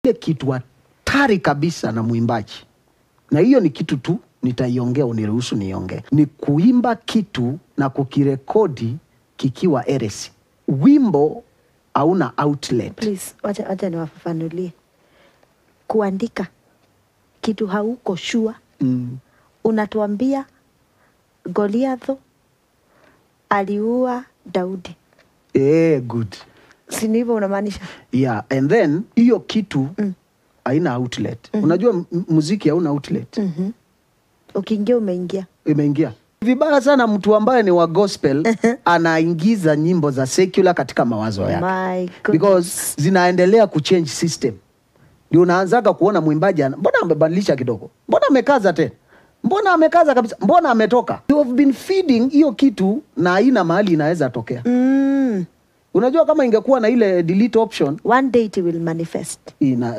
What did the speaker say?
ile kitu hatari kabisa na mwimbaji, na hiyo ni kitu tu nitaiongea, uniruhusu niongee, ni kuimba kitu na kukirekodi kikiwa eresi. Wimbo hauna outlet. Please, wacha, wacha niwafafanulie. Kuandika kitu hauko shua, Mm. unatuambia Goliatho aliua Daudi, Eh, good. si ni hivyo unamaanisha? Yeah, and then hiyo kitu haina outlet. Unajua m- muziki hauna outlet. Mhm. Ukiingia umeingia. Imeingia vibaya sana mtu ambaye ni wa gospel anaingiza nyimbo za secular katika mawazo yake My goodness. because zinaendelea kuchange system. Ndio unaanzaga kuona mwimbaji ana- mbona amebadilisha kidogo, mbona amekaza tena, mbona amekaza kabisa, mbona ametoka. You have been feeding hiyo kitu na haina mahali inaweza tokea. Mm. Unajua kama ingekuwa na ile delete option One day it will manifest. ina